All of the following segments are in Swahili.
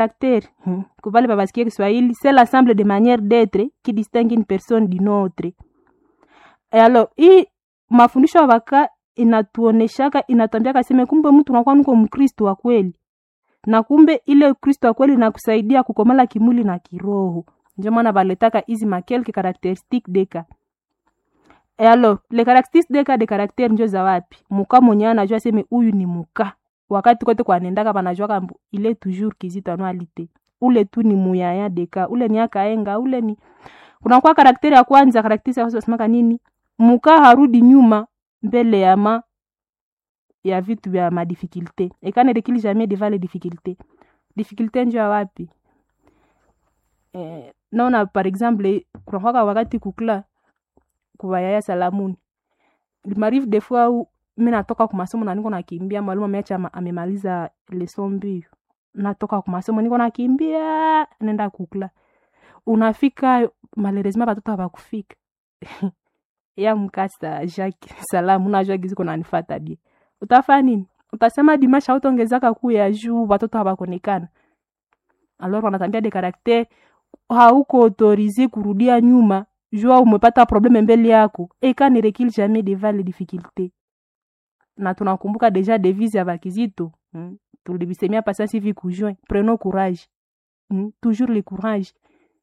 caractère hmm. kuvale pavasikia kiswahili c'est l'ensemble de manière d'être qui distingue une personne d'une autre e alors hii mafundisho ya vaka inatuoneshaka inatwambiaka seme kumbe mtu unakuwa niko mkristo wa kweli na kumbe ile kristo wa kweli nakusaidia kukomala kimwili na kiroho ndio maana valetaka hizi makelke caractéristique deka e alors le caractéristique deka de caractère njo za wapi muka mwenye anajua seme huyu ni muka wakati kote kwanendaka vanajua kambu ile toujours kizito anualite ule tu ni muyaya deka ule ni akaenga ule ni kunakuwa karakteri ya kwanza karakteri ya kwanza wasemaka nini muka harudi nyuma mbele ya ma ya vitu vya madifikulte ekane rekili jamais devant les difficultés difficulté njo ya wapi eh, naona par exemple kunakwaka wakati kukula kuwayaya salamuni limarive des fois u mi natoka kumasomo na niko nakimbia mwalimu ameacha ama- amemaliza leson mbio natoka kumasomo niko nakimbia nenda kukula unafika malheureusement batoto habakufika ya mkasa jacques salamu najua gizi kuna nifata bie utafanya nini utasema dimasha hautaongezaka kuu ya juu watoto hawakonekana alors wanatambia de caractère hauko autorize kurudia nyuma jua umepata probleme mbele yako eka ne recule jamais devant les difficultés na tunakumbuka deja devise ya bakizito hmm? tulivisemia pasasi hivi kujoin prenons courage hmm? toujours le courage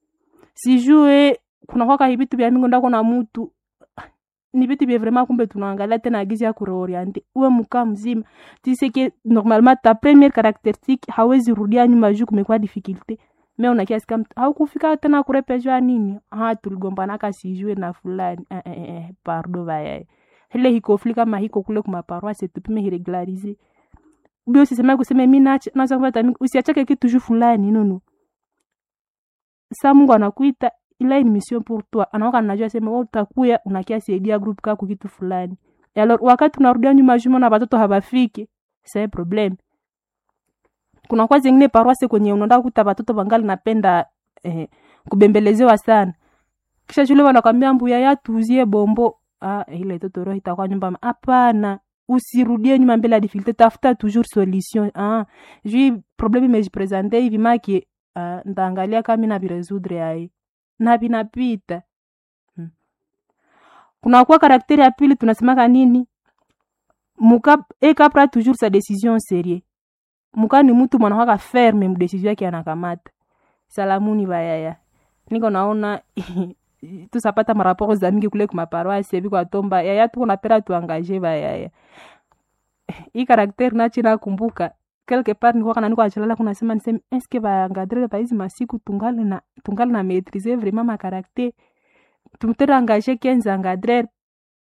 sijue kunakwaka hivitu vya mingi ndako na mutu ni vitu vya vraiment kumbe tunaangalia tena gizi ya kureoriente uwe mkaa mzima tiseke normalement ta première caractéristique hawezi rudia nyuma juu kumekuwa difficulté me unakiasi kama haukufika tena kurepeshwa nini ha tuligombanaka sijue na fulani eh, eh, eh, pardo vayaye ile hikofli kama hiko kule kumaparoise tupime hiregularize bio sisema kuseme mi nacha naza kupata mi usiachake kitu juu fulani nono sa mungu anakuita ila ni mission pour toi anaoka najua sema wewe utakuya unakia saidia group kako kitu fulani Et alors wakati unarudia nyuma juma na watoto habafiki c'est problem kuna kwa zingine paroisse kwenye unaenda kuta watoto wangali napenda eh, kubembelezewa sana kisha shule wanakwambia mbuya ya tuzie bombo ah, ile toto roho itakuwa nyumba hapana usirudie nyuma mbele ya difficulté tafuta toujours solution ah, jui problème imejipresente hivi maki ah, ndaangalia kama na viresoudre ai na vinapita hmm. kunakuwa karakteri ya pili tunasemaka nini muka ekapra toujours sa décision serie muka ni mtu mwanakwaka ferme mdesizio yake anakamata salamuni bayaya niko naona tusapata maraporo za mingi kule kumaparoasi evi kwatomba yaya tuko napera tuangaje bayaya hii karakteri nachi nakumbuka quelque part nikuwa kana niko achalala kuna sema niseme eske baangadrele baizi masiku tungali na tungali na maîtriser vraiment ma caractère tumtere engagé 15 engadrere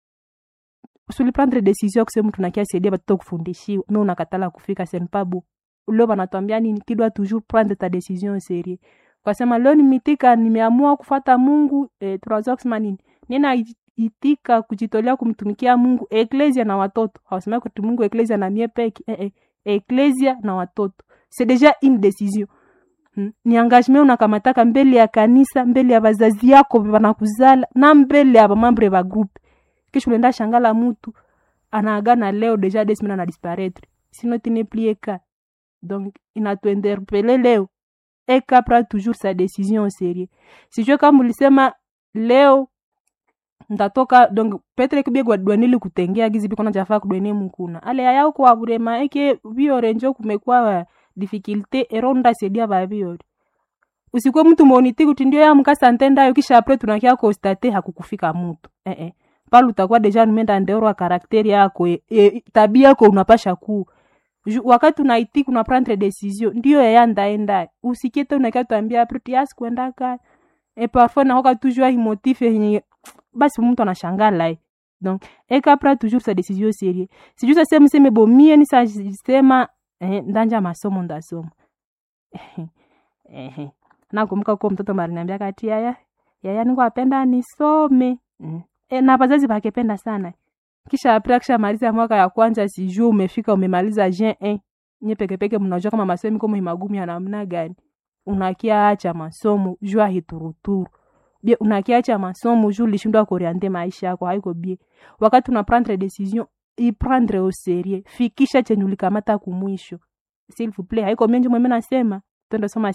usuli prendre décision kusema tunakia saidia batoto kufundishiwa me unakatala kufika senpabu leo banatwambia nini kidwa toujours prendre ta décision au sérieux kwasema leo nimitika nimeamua kufata mungu eh, tunaweza kusema nini nina itika kujitolea kumtumikia mungu eklesia na watoto hawasema kuti mungu eklesia na mie peke eh, eh, eklesia na watoto c'est déjà une décision hmm? ni engagement unakamataka mbele ya kanisa mbele ya bazazi yako banakuzala na mbele ya bamambre ba groupe kisha unaenda shangala mutu anaagana leo deja des semaines ana disparaître sinon tu n'es plus eka donc inatuinterpele leo eka pra toujours sa décision au sérieux sijue kama ulisema leo ndatoka donc petre kibie gwadwanili kutengea gizi biko najafaa kudwene mukuna ale yaya kwa burema eke biore njo kumekuwa difficulté ero ndasaidia babiore usikwe mtu moniti kuti ndio ya mkasa ntendayo kisha apre tunakia konstate hakukufika mutu eh eh pale utakuwa deja numenda ndeorwa karakteri yako e, e, tabia yako unapasha kuu Ju- wakati unaitiki una prendre decision ndio yaya ndaenda usikiete unakia tuambia apre tiasi kwendaka e parfois nakoka toujours himotif yenye basi mtu anashangala eh. donc ekapra toujours sa décision sérieux sijuu sasema mseme bomie nisasema eh, ndanja masomo ndasoma eh, nakumbuka ko mtoto mariniambia kati yaya yaya niko apenda nisome mm. e, na wazazi wakependa sana kisha apre akishamaliza mwaka ya kwanza sijuu umefika umemaliza jen eh. nye pekepeke mnajua kama masomo iko magumu ya namna gani unakia acha masomo jua hituruturu bie unakiacha masomo juu lishindwa kuriante maisha yako haiko bie wakati una prendre decision iprendre au serie fikisha chenye ulikamata kumwisho s'il vous plaît haiko menje mweme nasema twende soma